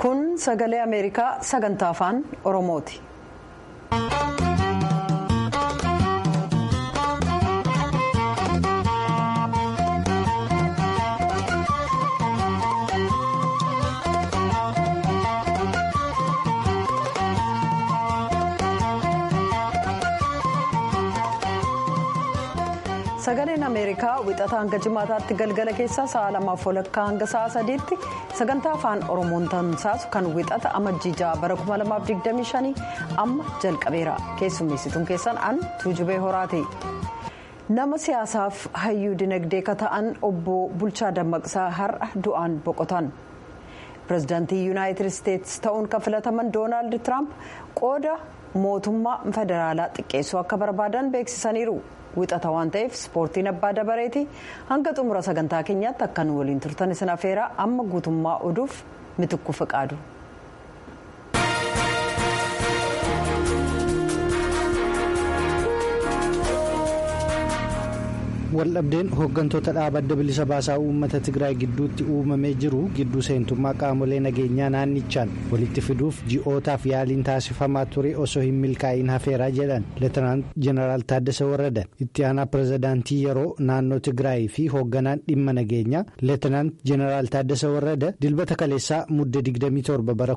kun sagalee ameerikaa sagantaa afaan oromooti. sagaleen ameerikaa wixata hanga jimaataatti galgala keessaa sa'a lamaaf walakkaa hanga sa'a sadiitti sagantaa afaan oromoon tamsaasu kan wixata amajjii ja'a bara 2025 amma jalqabeera keessummeessituun keessan an tuujubee horaati. nama siyaasaaf hayyuu dinagdee ka ta'an obbo bulchaa dammaqsaa har'a du'aan boqotan pirezidaantii yuunaayitid isteetsi ta'uun kan filataman doonaald tiraamp qooda mootummaa federaalaa xiqqeessuu akka barbaadan beeksisaniiru. wixata waan ta'eef ispoortiin abbaa dabareeti hanga xumura sagantaa keenyaatti akka nu waliin turtan isin afeeraa amma guutummaa oduuf mitukku fiqaadu. waldhabdeen hooggantoota dhaaba adda bilisa baasaa uummata tigraay gidduutti uumamee jiru gidduu seentummaa qaamolee nageenyaa naannichaan walitti fiduuf ji'ootaaf yaaliin taasifamaa ture osoo hin milkaa'in hafeeraa jedhan leetanaant jeneraal taaddasa warradan itti aanaa pirezidaantii yeroo naannoo tigraay fi hoogganaan dhimma nageenyaa leetanaant jeneraal taaddasa warrada dilbata kaleessaa mudde 27 bara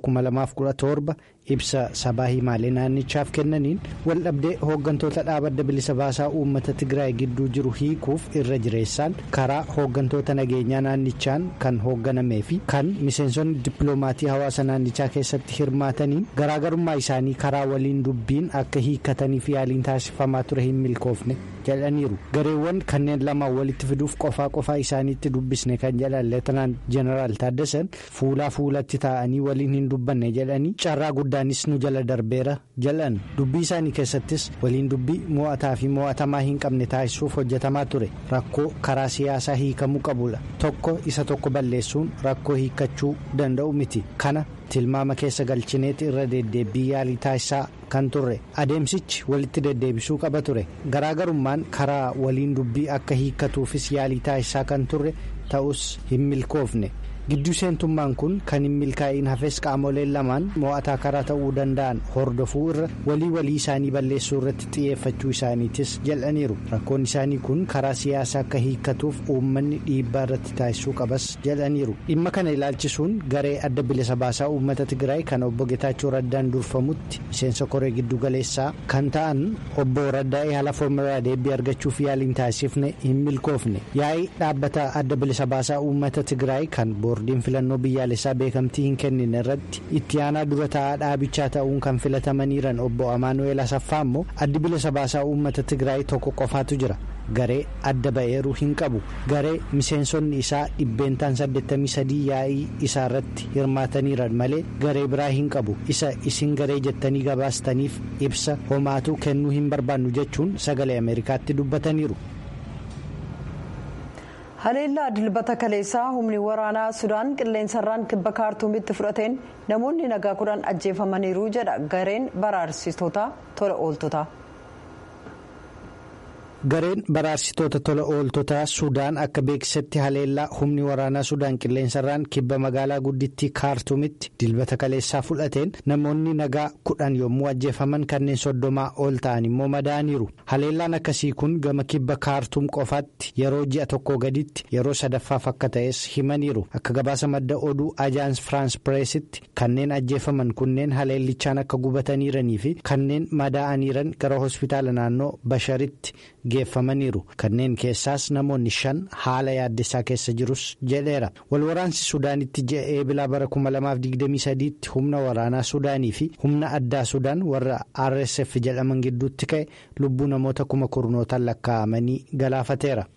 2017 ibsa sabaa himaalee naannichaaf kennaniin waldhabdee hooggantoota dhaaba adda bilisa baasaa uummata tigraay gidduu jiru hiikuuf irra jireessaan karaa hooggantoota nageenyaa naannichaan kan hoogganamee fi kan miseensonni dippiloomaatii hawaasa naannichaa keessatti hirmaataniin garaagarummaa isaanii karaa waliin dubbiin akka hiikkataniif yaaliin taasifamaa ture hin milkoofne jedhaniiru gareewwan kanneen lamaan walitti fiduuf qofaa qofaa isaaniitti dubbisne kan jedhan leetanaant jeneraal taaddasan fuulaa fuulatti taa'anii waliin hin dubbanne jedhanii carraa guddaanis nu jala darbeera jedhan dubbii isaanii keessattis waliin dubbii mo'ataa fi mo'atamaa hin qabne taasisuuf hojjetamaa ture rakkoo karaa siyaasaa hiikamuu qabudha tokko isa tokko balleessuun rakkoo hiikkachuu danda'u miti kana. tilmaama keessa galchineeti irra deddeebii yaalii taasisaa kan turre adeemsichi walitti deddeebisuu qaba ture garaagarummaan karaa waliin dubbii akka hiikkatuufis yaalii taasisaa kan turre ta'us hin milkoofne gidduu seentummaan kun kan hin milkaa'in hafes qaamoleen lamaan mo'ataa karaa ta'uu danda'an hordofuu irra walii walii isaanii balleessuu irratti xiyyeeffachuu isaaniitis jedhaniiru rakkoon isaanii kun karaa siyaasaa akka hiikkatuuf uummanni dhiibbaa irratti taasisuu qabas jedhaniiru dhimma kana ilaalchisuun garee adda bilisa baasaa uummata tigraay kan obbo Getaachoo Raddaan durfamutti miseensa koree giddu galeessaa kan ta'an obbo Raddaa'ee haala foormulaa deebii argachuuf yaaliin taasifne hin milkoofne yaa'ii dhaabbata adda bilisa baasaa uummata tigraay kan boordiin filannoo biyyaalessaa beekamtii hin kennine irratti itti aanaa dura taa'aa dhaabichaa ta'uun kan filatamaniiran obbo Amaanu'eel Asaffaa immoo addi bilisa baasaa uummata tigraay tokko qofaatu jira. garee adda ba'eeruu hin qabu garee miseensonni isaa dhibbeentaan 83 yaa'ii isaa irratti hirmaataniiran malee garee biraa hin qabu isa isin garee jettanii gabaastaniif ibsa homaatuu kennuu hin barbaannu jechuun sagalee ameerikaatti dubbataniiru. haleellaa dilbata kaleessaa humni waraanaa sudaan qilleensarraan kibba kaartuumitti fudhateen namoonni nagaa kudhan ajjeefamaniiru jedha gareen baraarsitoota tola ooltotaa. gareen baraarsitoota tola ooltotaa sudaan akka beeksisetti haleellaa humni waraanaa sudaan qilleensarraan kibba magaalaa guddittii kaartuumitti dilbata kaleessaa fudhateen namoonni nagaa kudhan yommuu ajjeefaman kanneen soddomaa ol ta'an immoo madaaniiru haleellaan akkasii kun gama kibba kaartuum qofaatti yeroo ji'a tokko gaditti yeroo sadaffaaf akka ta'es himaniiru akka gabaasa madda oduu ajaans firaans pireesitti kanneen ajjeefaman kunneen haleellichaan akka gubataniiranii fi kanneen madaa'aniiran gara hospitaala naannoo basharitti. geeffamaniiru kanneen keessaas namoonni shan haala yaaddessaa keessa jirus jedheera walwaraansi sudaanitti ji'a eebilaa bara 2023tti humna waraanaa sudaanii fi humna addaa sudaan warra rsf jedhaman gidduutti ka'e lubbuu namoota kuma kurnootaan lakkaa'amanii galaafateera.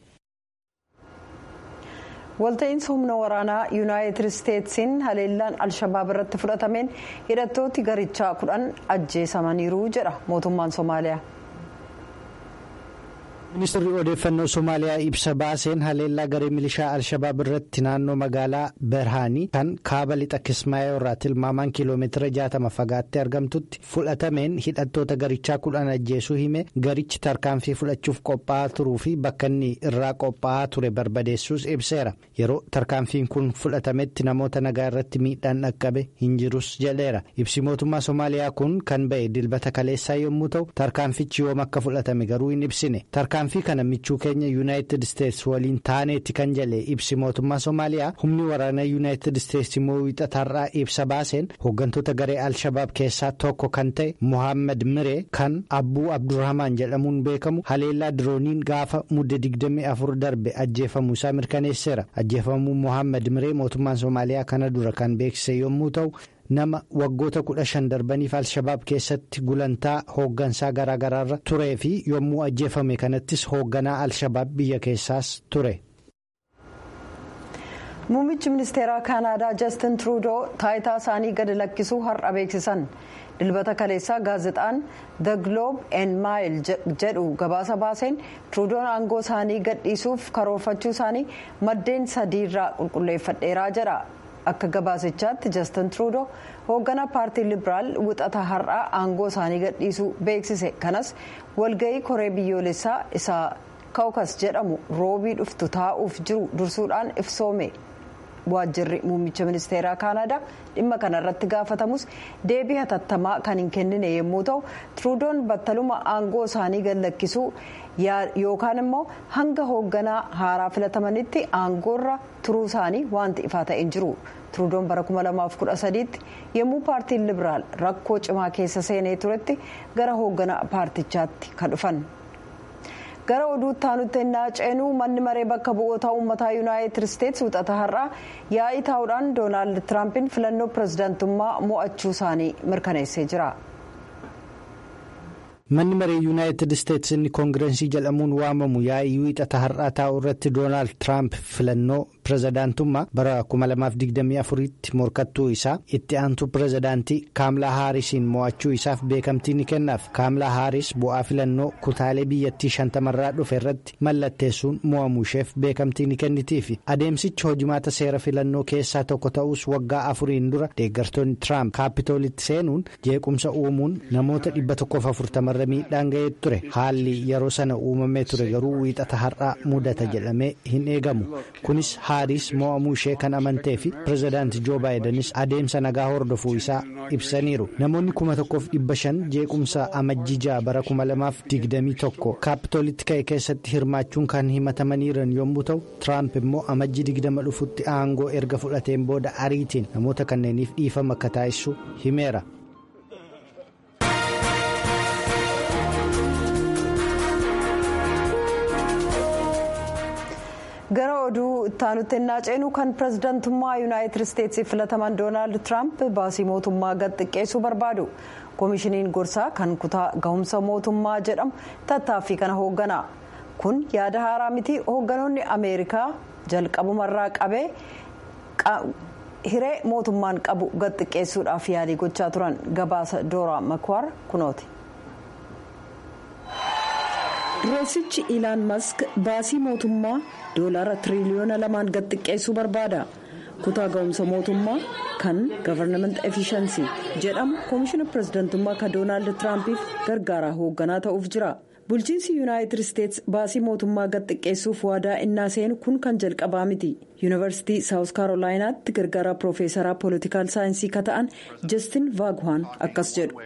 walta'iinsa humna waraanaa yuunaayitid isteetsiin haleellaan alshabaab irratti fudhatameen hidhattooti garichaa kudhan ajjeesamaniiru jedha mootummaan soomaaliyaa. ministeerri odeeffannoo somaaliyaa ibsa baaseen haleellaa garee milishaa alshabaab irratti naannoo magaalaa berhaanii kan kaaba lixa kismaayoo irraa tilmaamaan kiiloomeetira jaatama fagaattee argamtutti fudhatameen hidhattoota garichaa kudhan ajjeesuu hime garichi tarkaanfii fudhachuuf qophaa'aa turuu fi bakka inni irraa qophaa'aa ture barbadeessuus ibseera yeroo tarkaanfiin kun fudhatametti namoota nagaa irratti miidhaan dhaqqabe hin jirus jedheera ibsi mootummaa somaaliyaa kun kan ba'e dilbata kaleessaa yommuu ta'u tarkaanfichi yoom akka fudhatame garuu hin ibsine tarkaanfii kana michuu keenya yuunaayitid isteetsi waliin taaneetti kan jedhe ibsi mootummaa somaaliyaa humni waraanaa yuunaayitid isteetsi immoo wiixataarraa ibsa baaseen hooggantoota garee alshabaab keessaa tokko kan ta'e mohaammed miree kan abbuu abdurrahmaan jedhamuun beekamu haleellaa dirooniin gaafa mudde 24 darbe ajjeefamuu isaa mirkaneesseera ajjeefamuu mohaammed miree mootummaan somaaliyaa kana dura kan beeksise yommuu ta'u. nama waggoota kudha shan darbaniif alshabaab keessatti gulantaa hooggansaa garaagaraarra turee fi yommuu ajjeefame kanattis hoogganaa alshabaab biyya keessaas ture. muummichi ministeeraa kaanaadaa jastin truudoo taayitaa isaanii gadi lakkisuu har'a beeksisan dilbata kaleessaa gaazexaan the globe and mail jedhu gabaasa baaseen truudoon aangoo isaanii gadhiisuuf karoorfachuu isaanii maddeen sadiirraa qulqulleeffadheeraa jedha. akka gabaasichaatti jastin truudoo hoogganaa paartii libiraal wixata har'aa aangoo isaanii gadhiisuu beeksise kanas walga'ii koree biyyoolessaa isaa kawkas jedhamu roobii dhuftu taa'uuf jiru dursuudhaan ifsoome waajjirri muummicha ministeeraa kaanadaa dhimma kanarratti gaafatamus deebii hatattamaa kan hin kennine yommuu ta'u truudoon battaluma aangoo isaanii gad lakkisuu yookaan immoo hanga hoogganaa haaraa filatamanitti aangoorra turuu isaanii wanti ifaa ta'e hin jiru. truudoon bara 2013tti yommuu paartiin libiraal rakkoo cimaa keessa seenee turetti gara hoogganaa paartichaatti kan dhufan. gara oduutti aanutti ennaa ceenuu manni maree bakka bu'oota uummataa yuunaayitid isteetsi wixata har'aa yaa'ii taa'uudhaan doonaald tiraampiin filannoo pirezidaantummaa mo'achuu isaanii mirkaneessee jira. manni maree yuunaayitid isteetsi inni koongireensii jedhamuun waamamu yaa'ii wixata har'aa taa'u irratti doonaald tiraamp filannoo pirezidaantummaa bara 2024tti morkattuu isaa itti aantu pirezidaantii kaamlaa haarisiin mo'achuu isaaf beekamtii ni kennaaf kaamlaa haaris bu'aa filannoo kutaalee biyyattii shantamarraa dhufe irratti mallatteessuun mo'amuu isheef beekamtii ni kennitiifi adeemsichi hojimaata seera filannoo keessaa tokko ta'us waggaa afuriin dura deeggartoonni tiraamp kaapitoolitti seenuun jeequmsa uumuun namoota 140 irra miidhaan ga'ee ture haalli yeroo sana uumamee ture garuu wiixata har'aa mudata jedhamee hin eegamu kunis haaris mo'amuu ishee kan amantee fi pirezidaanti joo baayidanis adeemsa nagaa hordofuu isaa ibsaniiru namoonni kuma tokkoof dhibba shan jeequmsa amajjii bara kuma lamaaf digdamii tokko kaapitoolitti ka'e keessatti hirmaachuun kan himatamaniiran yommuu ta'u tiraamp immoo amajjii digdama dhufutti aangoo erga fudhateen booda ariitiin namoota kanneeniif dhiifama akka taasisu himeera. gara oduu ittaanutti ennaa ceenu kan pirezidaantummaa yuunaayitid isteetsii filataman doonaald tiraamp baasii mootummaa gad xiqqeessuu barbaadu koomishiniin gorsaa kan kutaa gahumsa mootummaa jedhamu tattaaffii kana hooggana kun yaada haaraa miti hoogganoonni ameerikaa jalqabumarraa qabee hiree mootummaan qabu gad xiqqeessuudhaaf yaalii gochaa turan gabaasa dooraa makwaar kunooti. dureessichi ilaan mask baasii mootummaa doolaara tiriliyoona lamaan gad xiqqeessuu barbaada kutaa ga'umsa mootummaa kan gavarnament efishansii jedhamu koomishina pirezidaantummaa kan doonaald tiraampiif gargaaraa hoogganaa ta'uuf jira bulchiinsi yuunaayitid isteets baasii mootummaa gad xiqqeessuuf waadaa innaa seenu kun kan jalqabaa miti yuunivarsiitii saawus kaarolaayinaatti gargaaraa piroofeesaraa poolitikaal saayinsii ka ta'an jastin vaagwaan akkas jedhu.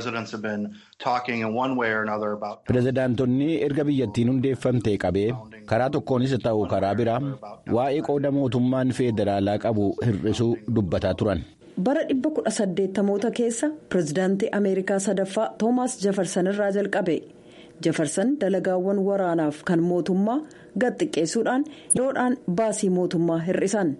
pirezidaantonni erga biyyattiin hundeeffamtee qabee karaa tokkoonis ta'u karaa biraa waa'ee qooda mootummaan feederaalaa qabu hir'isuu dubbataa turan. bara 1880moota keessa pirezidaantii ameerikaa sadaffaa toomaas jefarsan irraa jalqabe jefarsan dalagaawwan waraanaaf kan mootummaa gad xiqqeessuudhaan yeroodhaan baasii mootummaa hir'isan.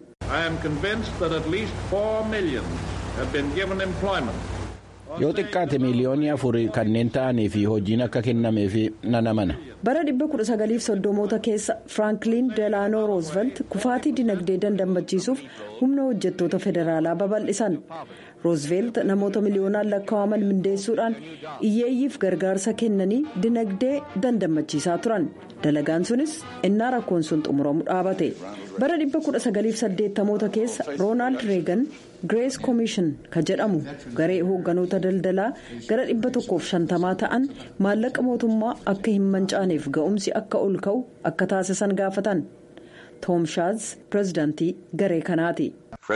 yoo xiqqaate miiliyoonii afur kanneen ta'anii fi hojiin akka kennameef nan amana. bara 1930moota keessa firankliin delaanoo roosvelt kufaatii dinagdee dandamachiisuuf humna hojjettoota federaalaa babal'isan roosvelt namoota miliyoonaan lakkaa'aman mindeessuudhaan iyyeeyyiif gargaarsa kennanii dinagdee dandamachiisaa turan dalagaan sunis innaa rakkoon sun xumuramu dhaabate bara 1980moota keessa roonaald reegan girees koomishin ka jedhamu garee hoogganoota daldalaa gara 150 ta'an maallaqa mootummaa akka hin mancaaneef ga'umsi akka ol ka'u akka taasisan gaafatan toom shaaz pirezidaantii garee kanaati.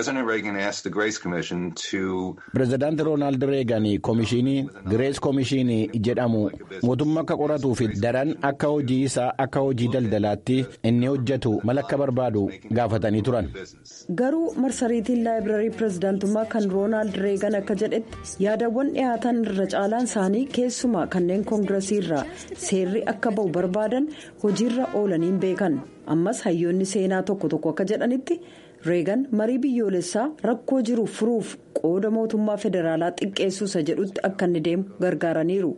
pirezidaanti roonaald reegan koomishinii girees koomishinii jedhamu mootummaa akka qoratuu fi daran akka hojii isaa akka hojii daldalaatti inni hojjetu mala akka barbaadu gaafatanii turan. garuu marsariitiin laayibrarii pirezidaantummaa kan roonaald reegan akka jedhetti yaadawwan dhiyaatan irra caalaan isaanii keessumaa kanneen koongiresii irraa seerri akka ba'u barbaadan hojiirra oolaniin beekan ammas hayyoonni seenaa tokko tokko akka jedhanitti. reegan marii biyyoolessaa rakkoo jiru furuuf qooda mootummaa federaalaa xiqqeessuusa jedhutti akka inni deemu gargaaraniiru.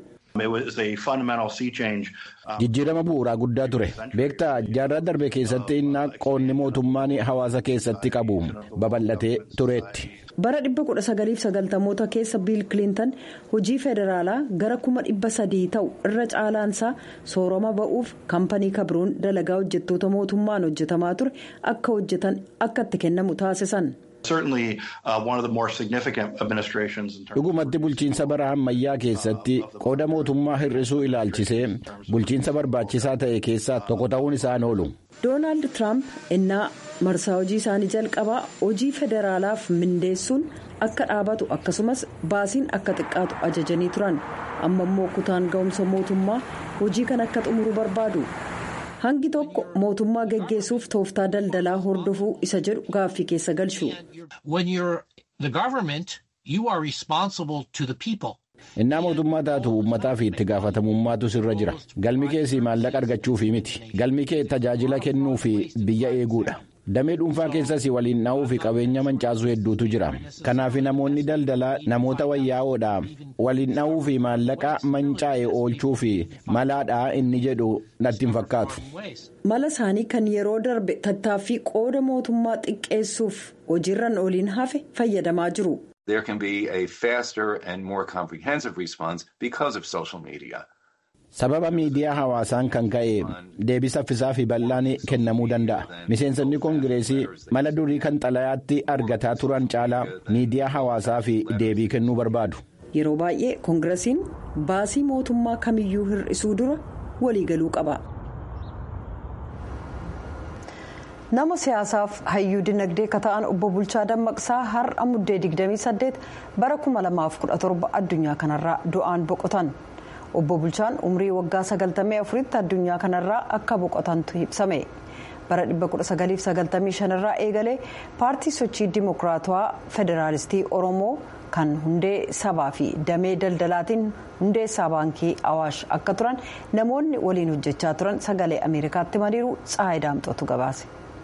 jijjiirama bu'uuraa guddaa ture beektaa jaarraa darbe keessatti innaa qoonni mootummaan hawaasa keessatti qabu babal'atee tureetti. bara 1990moota keessa biil kilintan hojii federaalaa gara kuma dhibba sadii ta'u irra caalaansaa soorama ba'uuf kaampanii kabruun dalagaa hojjettoota mootummaan hojjetamaa ture akka hojjetan akka itti kennamu taasisan. dhugumatti bulchiinsa bara ammayyaa keessatti qooda mootummaa hir'isuu ilaalchisee bulchiinsa barbaachisaa ta'e keessaa tokko ta'uun isaan oolu. doonaald tiraamp innaa marsaa hojii isaanii jalqabaa hojii federaalaaf mindeessuun akka dhaabatu akkasumas baasiin akka xiqqaatu ajajanii turan amma immoo kutaan ga'umsa mootummaa hojii kan akka xumuru barbaadu. hangi tokko mootummaa geggeessuuf tooftaa daldalaa hordofuu isa jedhu gaaffii keessa galchu. innaa mootummaa taatu uummataa fi itti gaafatamummaatu sirra jira galmi keessi maallaqa argachuufi miti galmi kee tajaajila kennuu fi biyya eeguudha damee dhuunfaa keessas waliin dha'uu fi qabeenya mancaasuu hedduutu jira kanaaf namoonni daldalaa namoota wayyaa'oodha waliin dha'uu fi maallaqa mancaa'e oolchuu fi malaadha inni jedhu natti hin fakkaatu. mala isaanii kan yeroo darbe tattaaffii qooda mootummaa xiqqeessuuf hojiirran oliin hafe fayyadamaa jiru. there can be a faster and more comprehensive response because of social media. sababa miidiyaa hawaasaan kan ka'e deebii saffisaa fi bal'aan kennamuu danda'a miseensonni koongireesii mala durii kan xalayaatti argataa turan caalaa miidiyaa hawaasaa fi deebii kennuu barbaadu. yeroo baay'ee koongiresiin baasii mootummaa kamiyyuu hir'isuu dura waliigaluu qaba. nama siyaasaaf hayyuu dinagdee ka ta'an obbo Bulchaa Dammaqsaa har'a muddee 28 bara 2017 addunyaa kanarraa du'aan boqotan. obbo Bulchaan umrii waggaa 94tti addunyaa kanarraa akka boqotantu ibsame. bara 1995 irraa eegalee paartii sochii dimokiraatawaa federaalistii oromoo kan hundee sabaa fi damee daldalaatiin hundeessaa baankii awaash akka turan namoonni waliin hojjechaa turan sagalee ameerikaatti mariiru tsaayi daamxootu gabaase.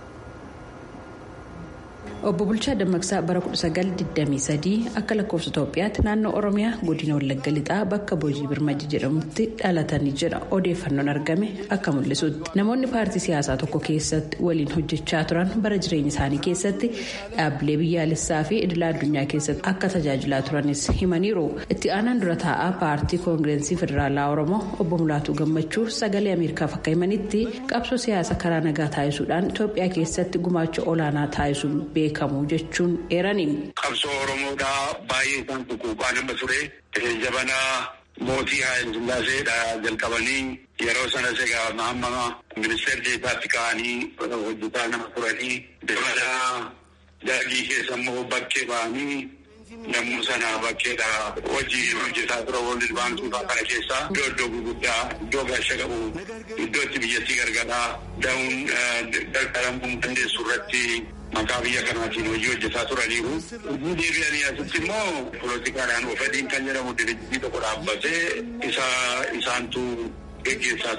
obbo Bulchaa Dammaqsaa bara 1923 akka lakkoofsa Itoophiyaatti naannoo Oromiyaa godina Wallagga Lixaa bakka Boojii Birmajji jedhamutti dhalatanii jedha odeeffannoon argame akka mul'isutti. Namoonni paartii siyaasaa tokko keessatti waliin hojjechaa turan bara jireenya isaanii keessatti dhaabbilee biyyaalessaa fi idila addunyaa keessatti akka tajaajilaa turanis himaniiru. Itti aanaan dura taa'aa paartii koongireensii federaalaa Oromoo obbo Mulaatuu Gammachuu sagalee Ameerikaaf akka himanitti qabsoo siyaasaa karaa nagaa taasisuudhaan Itoophiyaa keessatti gumaacha olaanaa taasisuun beekamu jechuun eeraniin. Qabsoo Oromoodhaa baay'ee isaan tuquuqaa nama ture. Jabanaa mootii Haayil Sillaaseedha jalqabanii yeroo sanas egaa amma ministeera deetaatti ka'anii hojjetaa nama turanii dabalaa daagii keessa immoo bakkee ba'anii nammuu sana bakkeedha hojii hojjetaa tura Woorld Baankii kana keessaa iddoo iddoo gurguddaa iddoo gaasha qabu iddoo itti biyyattii gargaaraa da'uun gargaaramuu dandeessu irratti maqaa biyya kanaatiin hojii hojjetaa turaniiru. Hojii deebi'anii asitti immoo poolotikaadhaan ofadiin kan jedhamu dirijii tokko dhaabbatee isaantu geggeessaa ture.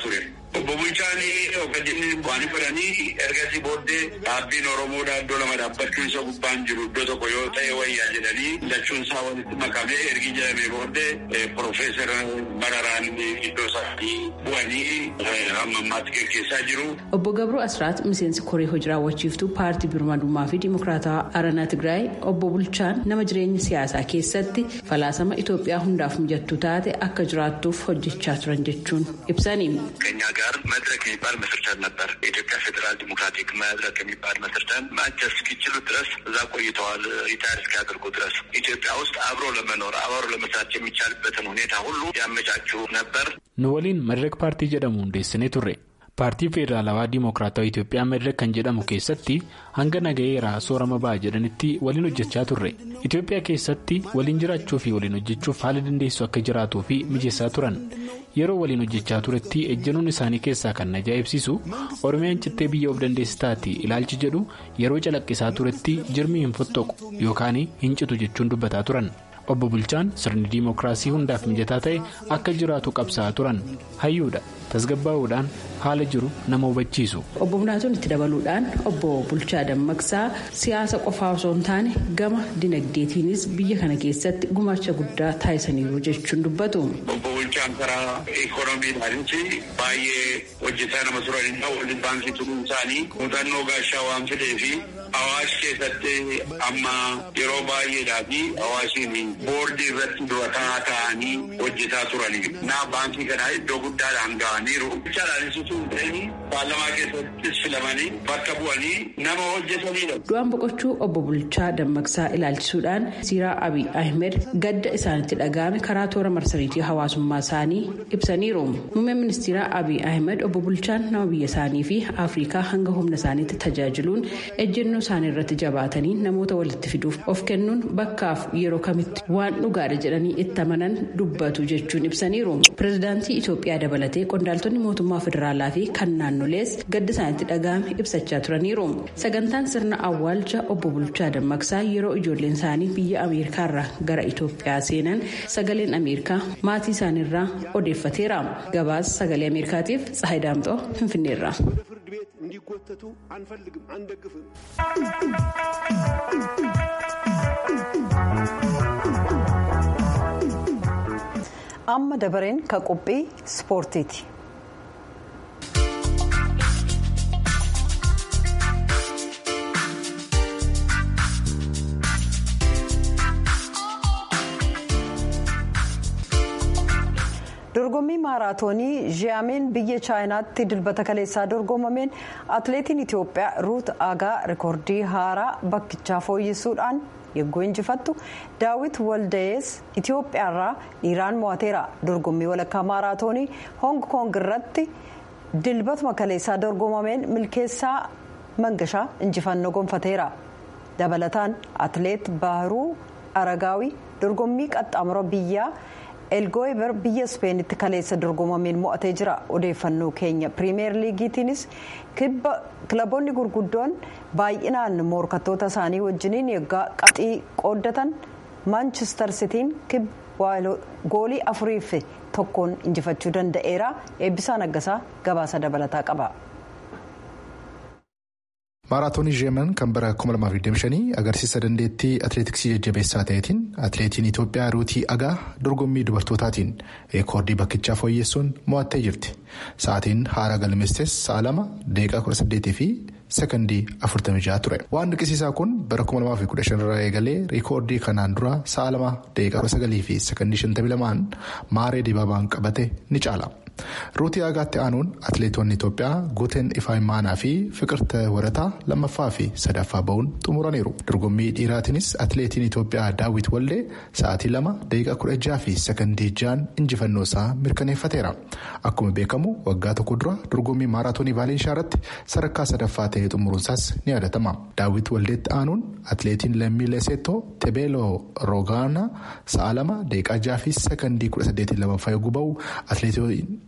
Obbo Bulchaan hogganjinni bu'anii fudhanii ergasii booddee dhaabbiin Oromoodhaa iddoo lama dhaabbachuun isa gubbaan jiru iddoo tokko yoo ta'e wayyaa jedhanii lachuun isaa walitti makamee ergi jedhamee booddee Profeesar Mararaan iddoo isaanii bu'anii hamma ammaatti gaggeessaa jiru. Obbo Gabroo Asraat miseensi koree hojii raawwachiiftuu paartii birmadummaa fi dimokiraatawaa Aranaa Tigraay obbo Bulchaan nama jireenya siyaasaa keessatti falaasama Itoophiyaa hundaaf mijattuu taate akka jiraattuuf hojjechaa turan jechuun ibsani. ከኛ ጋር መድረክ የሚባል መስርተን ነበር። የኢትዮጵያ ፌዴራል ዲሞክራቲክ መድረክ የሚባል መስርተን ማቸር እስኪችሉ ድረስ እዛ ቆይተዋል። ሪታይር እስኪያደርጉ ድረስ ኢትዮጵያ ውስጥ አብሮ ለመኖር አብሮ ለመስራት የሚቻልበትን ሁኔታ ሁሉ ያመቻቹ ነበር። nu waliin madirek paartii jedhamu hundeessinee turre paartii federaalawaa diimokiraatawaa Itoophiyaa madirek kan jedhamu keessatti hanga nagayeeraa soorama ba'a jedhanitti waliin hojjechaa turre Itoophiyaa keessatti waliin jiraachuu fi waliin hojjechuuf haala dandeessu akka jiraatuu fi mijeessaa turan yeroo waliin hojjechaa turetti ejjennoon isaanii keessaa kan na ajaa'ibsiisu oromiyaan cittee biyya of dandeessi taati ilaalchi jedhu yeroo calaqqisaa turetti jirmi hin fottoqu yookaan hin citu jechuun dubbataa turan. obbo bulchaan sirni diimokiraasii hundaaf mijataa ta'e akka jiraatu qabsaa'aa turan hayyuudha tasgabbaa'uudhaan haala jiru nama hubachiisu. obbo Bunaatuun itti dabaluudhaan obbo Bulchaa Dammaqsaa siyaasa qofaa osoo hin taane gama dinagdeetiinis biyya kana keessatti gumaacha guddaa taasisaniiru jechuun dubbatu. obbo Bulchaan karaa ikoonomiidhaanis baay'ee hojjetaa nama turanidha. Walli baankii turuun isaanii muuxannoo gaashaa waan fidee fi Awaash keessatti amma yeroo baay'eedhaa fi Awaashiin boordii irratti durataa ta'anii hojjetaa turanii. Naa baankii kanaa iddoo guddaadhaan ga'aniiru. Bichaadhaanis utuu hin ta'in paarlamaa keessattis filamanii bakka bu'anii nama hojjetanidha. Du'aan boqochuu obbo Bulchaa Dammaqsaa ilaalchisuudhaan siiraa Abiy Ahmed gadda isaanitti dhaga'ame karaa toora marsariitii hawaasummaa isaanii ibsaniiru. Muummeen ministeeraa Abiy Ahmed obbo Bulchaan nama biyya isaanii fi Afrikaa hanga humna isaaniitti tajaajiluun ejjennoo isaanii irratti jabaatanii namoota walitti fiduuf of kennuun bakkaaf yeroo kamitti waan dhugaadha jedhanii itti amanan dubbatu jechuun ibsaniiru. Pireezidaantii Itoophiyaa dabalatee qondaaltonni mootummaa federaalaa fi kan naannolees gadda isaanitti dhaga'ame ibsachaa turaniiru. Sagantaan sirna awwaalcha obbo Bulchaa Dammaqsaa yeroo ijoolleen isaanii biyya Ameerikaarraa gara Itoophiyaa seenan sagaleen Ameerikaa maatii isaaniirraa odeeffateera. Gabaasa sagalee Ameerikaatiif Tsahayi Daamxoo Finfinneerra. እንዲጎተቱ አንፈልግም፣ አንደግፍም። amma dabareen ka qophii ispoortiiti. dorgommii maaraatoonii ji'aameen biyya chaayinaatti dilbata kaleessaa dorgomameen atileetiin itiyoophiyaa ruut agaa rikoordii haaraa bakkichaa fooyyessuudhaan yeggoo injifattu daawit waldayees itiyoophiyaarraa dhiiraan mo'ateera dorgommii walakkaa maaraatoonii hoong koong irratti dilbatuma kaleessaa dorgomameen milkeessaa mangashaa injifannoo gonfateera dabalataan atileet baharuu aragaawii dorgommii qaxxaamura biyyaa. elgooyibar biyya ispeenitti kaleessa dorgomameen mo'atee jira odeeffannoo keenya piriimeer liigiitiinis kilaboonni gurguddoon baay'inaan morkattoota isaanii wajjiniin yeggaa qabxii qooddatan maanchister sitiin goolii afuriif tokkoon injifachuu danda'eera eebbisaa naggasaa gabaasa dabalataa qaba. maaraatoonii jeeman kan bara 2025 agarsiisa dandeettii atileetiksii jajjabeessaa ta'eetiin atileetiin itoophiyaa ruutii agaa dorgommii dubartootaatiin reekoordii bakkichaa fooyyessuun mo'attee jirti sa'aatiin haara galmeesses sa'a lama daqiiqaa 18 fi sekondii 46 ture waan dinqisiisaa kun bara 2015 irraa eegalee reekoordii kanaan dura sa'a lama daqiiqaa 19 fi sekondii 52 maaree dibaabaan qabate ni caala. ruutii agaatti aanuun atileetonni itoophiyaa guuteen ifaayimaanaa fi fiqirta warataa lammaffaa fi sadaffaa ba'uun xumuraniiru dorgommii dhiiraatiinis atileetiin itoophiyaa daawwit wallee sa'aatii lama daqiiqaa kudha jaha fi sekondii ja'an injifannoo isaa mirkaneeffateera akkuma beekamu waggaa tokko dura dorgommii maaraatoonii vaalinshaa irratti sadarkaa sadaffaa ta'ee xumuruunsaas ni yaadatama daawwit waldeetti aanuun atileetiin lammii leseetoo tebeeloo roogaana sa'a lama daqiiqaa jaha fi sekondii kudha saddeetiin lammaffaa yogguu ba'u atileetiin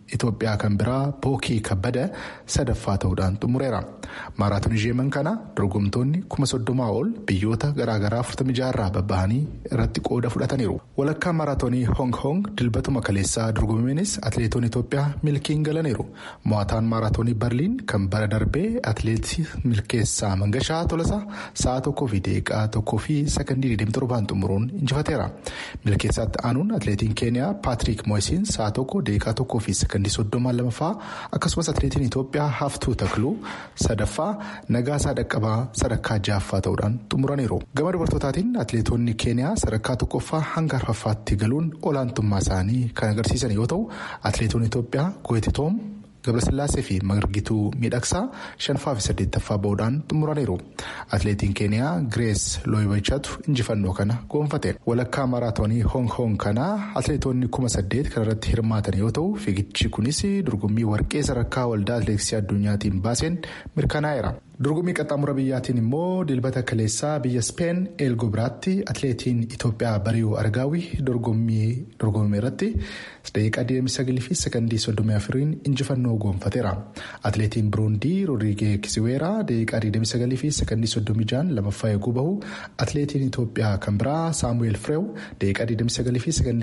Itoophiyaa kan biraa Bookii Kabbada sadaffaa ta'uudhaan xumureera. Maaraatoonii Jeeman kana dorgomtoonni kuma soddomaa ol biyyoota garaagaraa 46 irraa babba'anii irratti qooda fudhataniiru. Walakkaa maaraatoonii Hong Kong dilbatuma kaleessaa dorgomameenis atileetonni Itoophiyaa milkiin galaniiru. Mo'ataan maaraatoonii Berliin kan bara darbee atileetii milkeessaa Mangashaa Tolasaa sa'a tokkoo fi daqiiqaa tokkoo fi sakandii 27 xumuruun injifateera. Milkeessaatti aanuun atileetiin Keeniyaa Paatrik Moosiin sa'a tokko daqiiqaa tokkoo fi sakandii 32 akkasumas atileetiin Itoophiyaa Haftuu Takluu sadaffaa Nagaasaa Dhaqqabaa sadarkaa ja'affaa ta'uudhaan xumuraniiru. Gama dubartootaatiin atileetonni Keeniyaa sadarkaa tokkoffaa hanga arfaffaatti galuun olaantummaa isaanii kan agarsiisan yoo ta'u atileetonni Itoophiyaa Goetitoom Gabrasillaasee fi Margituu Miidhagsaa shanffaa fi saddeettaffaa bahuudhaan xumuraniiru. Atileetiin Keeniyaa Girees Looyibachaatu injifannoo kana goonfate. Walakkaa maaraatoonii Hong Kong kanaa atileetonni kuma saddeet kan irratti hirmaatan yoo ta'u fiigichi kunis dorgommii warqee sadarkaa waldaa atileetiksii addunyaatiin baaseen mirkanaa'eera. Dorgommii qaxxaamura biyyaatiin immoo dilbata kaleessaa biyya Speen eelgo biraatti atileetiin Itoophiyaa Bari'uu Argaawii dorgommii dorgommii irratti daqiiqaa 29 fi sekandii 34 injifannoo goonfateera. Atileetiin Buruundii Roodrigee Kisiweeraa daqiiqaa 29 fi sekandii 36 lamaffaa eeguu bahu. Atileetiin Itoophiyaa kan biraa Saamu'eel Fireew daqiiqaa 29 fi sekandii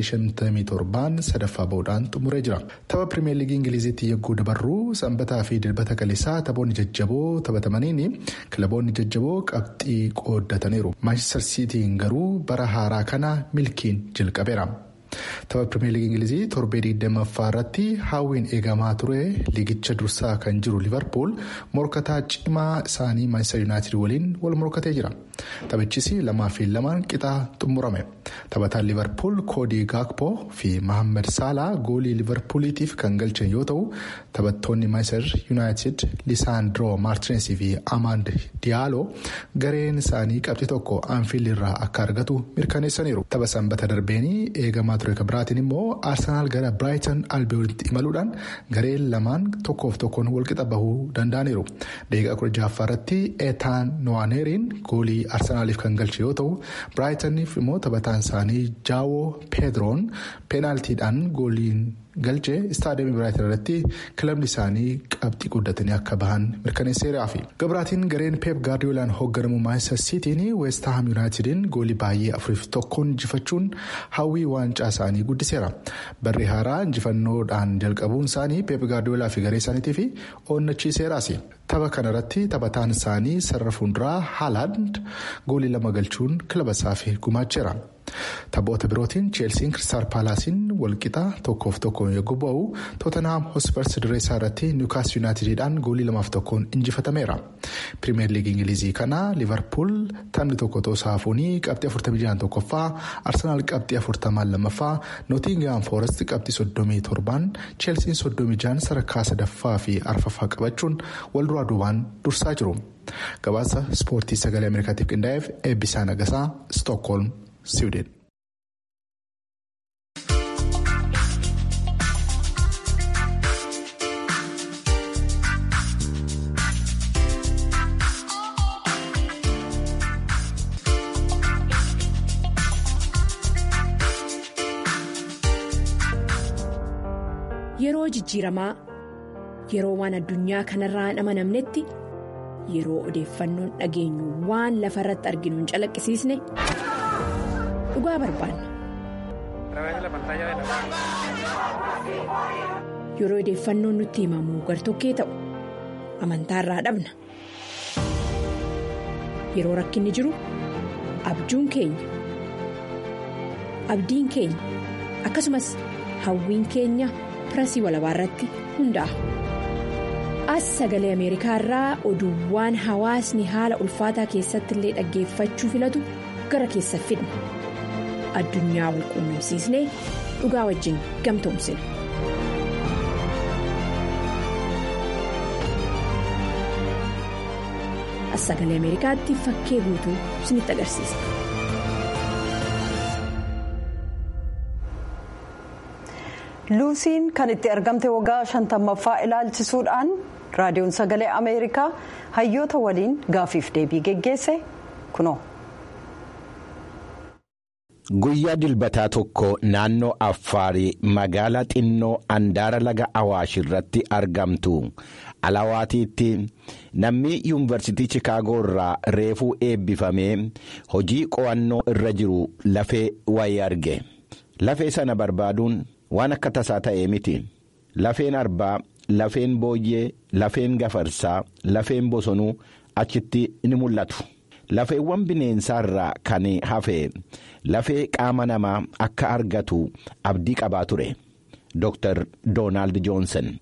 57 sadaffaa bahuudhaan xumuree jira. Tapha Pirimeer Liigii Ingiliziitti yegguu dabarru sanbataa fi dilbata kaleessaa taphoonni jajjaboo taphatamanii. kilaboonni jajjaboo qabxii qooddataniiru maanchister siitiin garuu bara haaraa kana milkiin jalqabeera. tapha pirimeer liigii ingilizii torbee 20ffaa irratti hawwiin eegamaa ture liigicha dursaa kan jiru liverpool morkataa cimaa isaanii maanchister yuunaayitid waliin wal morkatee jira taphichis lamaa fi lamaan qixaa xumurame taphataan liverpool koodii gaakpoo fi mohaammed saalaa goolii liverpooliitiif kan galchan yoo ta'u taphattoonni maanchister yuunaayitid lisaandroo maartinesii fi amaand diyaalo gareen isaanii qabxii tokko aanfiil irraa akka argatu mirkaneessaniiru tapha sanbata darbeenii eegamaa ture kan biraatiin immoo aarsenaal gara biraayitan albiyoonitti imaluudhaan gareen lamaan tokkoof tokkoon walqixa bahuu danda'aniiru daqiiqaa kudha ja'affaa irratti eetaan no'aaneeriin goolii aarsenaaliif kan galche yoo ta'u biraayitaniif immoo taphataan isaanii jaawoo peedroon peenaaltiidhaan gooliin galche istaadiyoomii biraayitan irratti kilabni isaanii qabxii guddatanii akka bahan mirkaneesseeraa fi gabraatiin gareen peep gaardiyoolaan hoogganamu maanchister siitiin weestaaham yuunaayitidin goolii baay'ee afuriif tokkoon injifachuun hawwii waancaa isaanii guddiseera barri haaraa injifannoodhaan jalqabuun isaanii peep gaardiyoolaa fi garee isaaniitiif onnachiiseeraas. tapha kanarratti taphataan isaanii sarara fuulduraa haalaand goolii lama galchuun kilaba isaaf gumaacheera. taphoota birootiin cheelsiin kiristaal paalaasiin walqixa tokkoof tokkoon yogguu bu'u tootanhaam hospers dirree isaa irratti niwukaas yuunaayitidhaan goolii lamaaf tokkoon injifatameera. pirimeer liigii ingilizii kana liverpool taphni tokko toosaa hafuunii qabxii 46 tokkoffaa arsenaal qabxii 40 lammaffaa nootingaam foorest qabxii 37 cheelsiin 36 sadarkaa sadaffaa fi arfaffaa qabachuun wal duraa duubaan dursaa jiru. gabaasa ispoortii sagalee ameerikaatiif qindaa'eef eebbisaa nagasaa stookholm siwiidin. Yeroo jijjiiramaa yeroo waan addunyaa kanarraa hin amanamnetti yeroo odeeffannoon dhageenyu waan lafa irratti arginu hin calaqqisiisne dhugaa barbaanna. Yeroo odeeffannoon nutti himamu gartokkee ta'u amantaarraa dhabna. Yeroo rakkinni jiru abjuun keenya abdiin keenya akkasumas hawwiin keenya. pirasii walabaa irratti hundaa'a. As sagalee Ameerikaa irraa oduuwwan hawaasni haala ulfaataa keessatti illee dhaggeeffachuu filatu gara keessa fidna. Addunyaa wal quunnamsiisnee dhugaa wajjin gamtoomsina. As sagalee Ameerikaatti fakkee guutuu isinitti agarsiisa. luusiin kan itti argamte waggaa shantammaffaa ilaalchisuudhaan raadiyoon sagalee ameerikaa hayyoota waliin gaafiif deebii geggeesse kunoo. Guyyaa dilbataa tokko naannoo Affaarii magaalaa xinnoo Andaara Laga Awaash irratti argamtu Alawaatiitti namni yuunivarsiitii Chikaagoo irraa reefuu eebbifamee hojii qo'annoo irra jiru lafee wayii arge. Lafee sana barbaaduun waan akka tasaa ta'ee miti. Lafeen arbaa, lafeen booyyee, lafeen gafarsaa, lafeen bosonuu achitti ni mul'atu. Lafeewwan bineensaarraa kan hafe lafee qaama namaa akka argatu abdii qabaa ture. Dr. Doonaald Joonsen.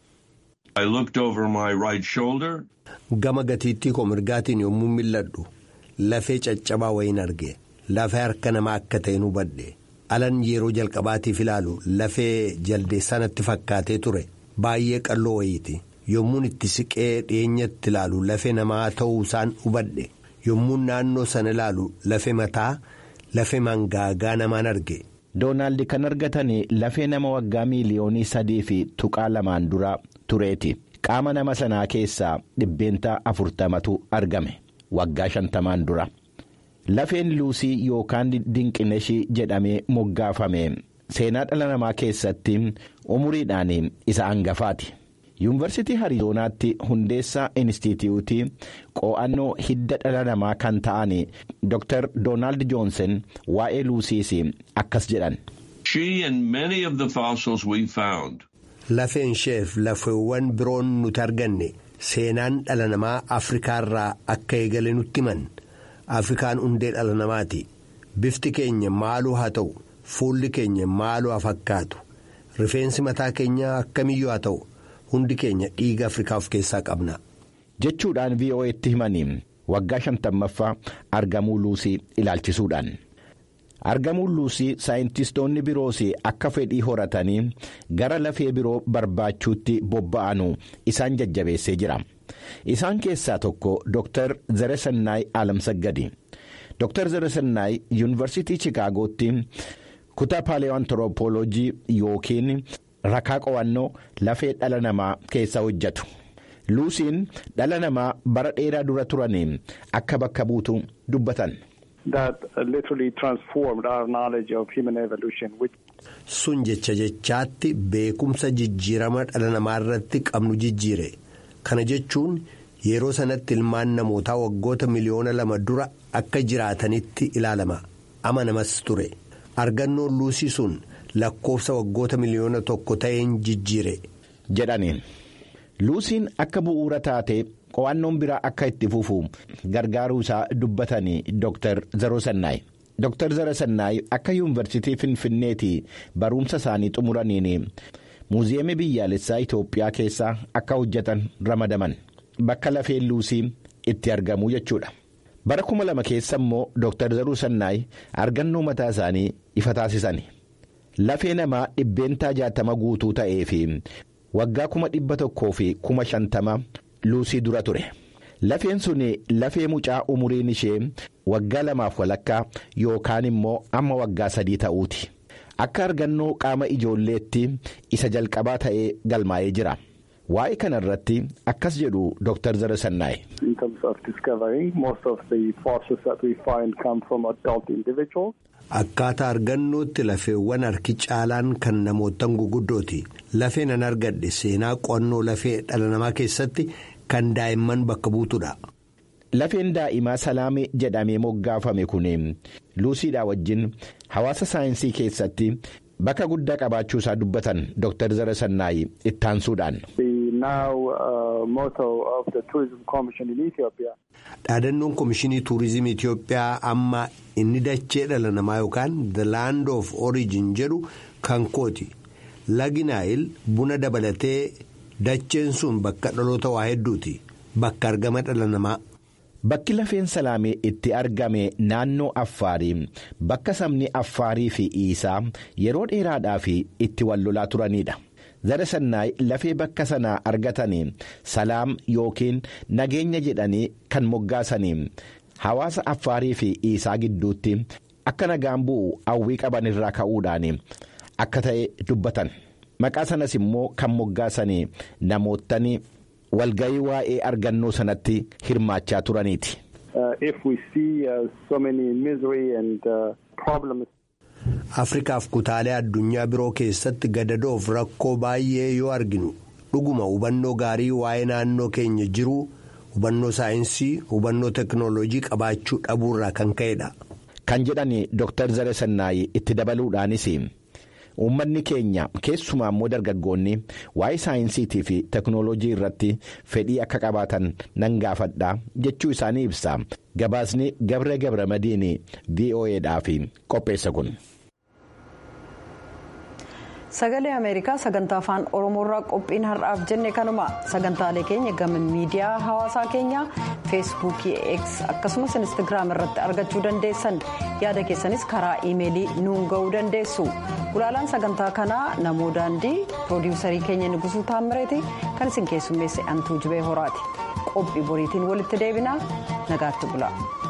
Gama gatiittii koo mirgaatiin yommuu mil'adhu lafee caccabaa wayiin arge lafee harka namaa akka ta'e hubadhe alan yeroo jalqabaatiif ilaalu lafee jaldeessaa natti fakkaatee ture baay'ee qalloo wayiiti yommuun itti siqee dhiyeenyatti ilaalu lafee namaa ta'uu isaan hubadhe yommuu naannoo sana ilaalu lafee mataa lafee mangaagaa namaan arge. Doonaald kan argatan lafee nama waggaa miiliyoonii sadii fi tuqaa lamaan dura tureeti. Qaama nama sanaa keessaa dhibbeentaa afurtamatu argame waggaa shantamaan dura. Lafeen luusii yookaan dinqineshii jedhamee moggaafame seenaa dhala namaa keessatti umuriidhaan isa hangafaati. Yuunivarsiitii Hariizoonaatti hundeessaa Inistituutii qo'annoo hidda dhala namaa kan ta'an Dr. Doonaald Joonsen waa'ee luusiis akkas jedhan. Lafeen isheef lafeewwan biroon nuti arganne seenaan dhala namaa Afrikaarraa akka eegale nutti himan. Afrikaan hundee dhala namaati. Bifti keenya maaluu haa ta'u, fuulli keenya maaluu haa fakkaatu, rifeensi mataa keenyaa akkamiyyuu haa ta'u. hundi keenya dhiiga afrikaa of keessaa qabna. jechuudhaan vo'eetti himanii waggaa shantammaffaa argamuu luusii ilaalchisuudhaan argamuun luusii saayintistoonni biroos akka fedhii horatanii gara lafee biroo barbaachuutti bobba'anu isaan jajjabeessee jira isaan keessaa tokko dr zeresannaay alamsaggadi dr zeresannaay yuunivarsiitii chicaagootti kutaa paaleewantiroopooloojii yookiin. rakaa qo'annoo lafee dhala namaa keessa hojjetu luusiin dhala namaa bara dheeraa dura turaniin akka bakka buutu dubbatan. sun jecha jechaatti beekumsa jijjiirama dhala namaa irratti qabnu jijjiire kana jechuun yeroo sanatti ilmaan namootaa waggoota miliyoona lama dura akka jiraatanitti ilaalama amanamas ture argannoon luusii sun. lakkoofsa waggoota miliyoona tokko ta'een jijjiire. jedhaniin luusiin akka bu'uura taate qo'annoon biraa akka itti fufu gargaaruu isaa dubbatanii dr zerosannaay dr zerosannaay akka yuunivarsiitii finfinneetii barumsa isaanii xumuraniin muuziyeemii biyyaalessaa itoophiyaa keessa akka hojjetan ramadaman bakka lafeen luusii itti argamuu jechuudha. bara kuma lama keessa immoo dr zerosannaay argannoo mataa isaanii ifa taasisan. lafee namaa dhibbeentaa jaatama guutuu ta'ee fi waggaa kuma dhibba tokkoo fi kuma shantama luusii dura ture lafeen sun lafee mucaa umuriin ishee waggaa lamaaf walakkaa yookaan immoo amma waggaa sadii ta'uuti akka argannoo qaama ijoolleetti isa jalqabaa ta'ee galmaa'ee jira waa'ee kana irratti akkas jedhu dr zeresannaay. Akkaataa argannootti lafeewwan harki caalaan kan namootan guguddooti. Lafeen an argadhe seenaa qo'annoo lafee dhala namaa keessatti kan daa'imman bakka buutudha. Lafeen daa'imaa salaamee jedhamee moggaafame kun luusiidhaa wajjin hawaasa saayinsii keessatti bakka guddaa qabaachuu isaa dubbatan Dr. Zeresannaay ittaansuudhaan. Dhaadannoon Komishinii Tuurizimii Itoophiyaa amma inni dachee dhala namaa yookaan The Land of Origin jedhu kan kooti. Lagi Naayil buna dabalatee dacheen sun bakka dhaloota waa hedduuti. Bakka argama dhala namaa. Bakki lafeen salaamee itti argame naannoo Affaarii bakka sabni Affaarii fi Iisaa yeroo dheeraadhaaf itti wal lolaa turanidha. Zeresannaay lafee bakka sanaa argatanii salaam yookiin nageenya jedhanii kan moggaasanii hawaasa Affaarii fi Iisaa gidduutti akka nagaan bu'u hawwii qaban irraa ka'uudhaan akka ta'e dubbatan. Maqaa sanas immoo kan moggaasanii namootni walga'ii waa'ee argannoo sanatti hirmaachaa turaniiti. afrikaaf kutaalee addunyaa biroo keessatti gadadoof rakkoo baay'ee yoo arginu dhuguma hubannoo gaarii waa'ee naannoo keenya jiru hubannoo saayinsii hubannoo teknooloojii qabaachuu dhabuurraa kan ka'edha. kan jedhan dr zare sannaayi itti dabaluudhaanis. uummanni keenya keessumaa immoo dargaggoonni waa'ee saayinsiitii fi teknooloojii irratti fedhii akka qabaatan nan gaafadha jechuu isaanii ibsa gabaasni gabre gabre madiin vo'edhaaf qopheessa kun. sagalee ameerikaa sagantaa afaan oromoorraa qophiin har'aaf jenne kanuma sagantaalee keenya gama miidiyaa hawaasaa keenyaa feesbuukii x akkasumas instagiraam irratti argachuu dandeessan yaada keessanis karaa iimeelii nuun ga'uu dandeessu gulaalaan sagantaa kanaa namoo daandii piroodiwusarii keenya nugusuu taammireeti kan isin keessummeesse antuu jibee horaati qophii boriitiin walitti deebinaa nagaatti bula.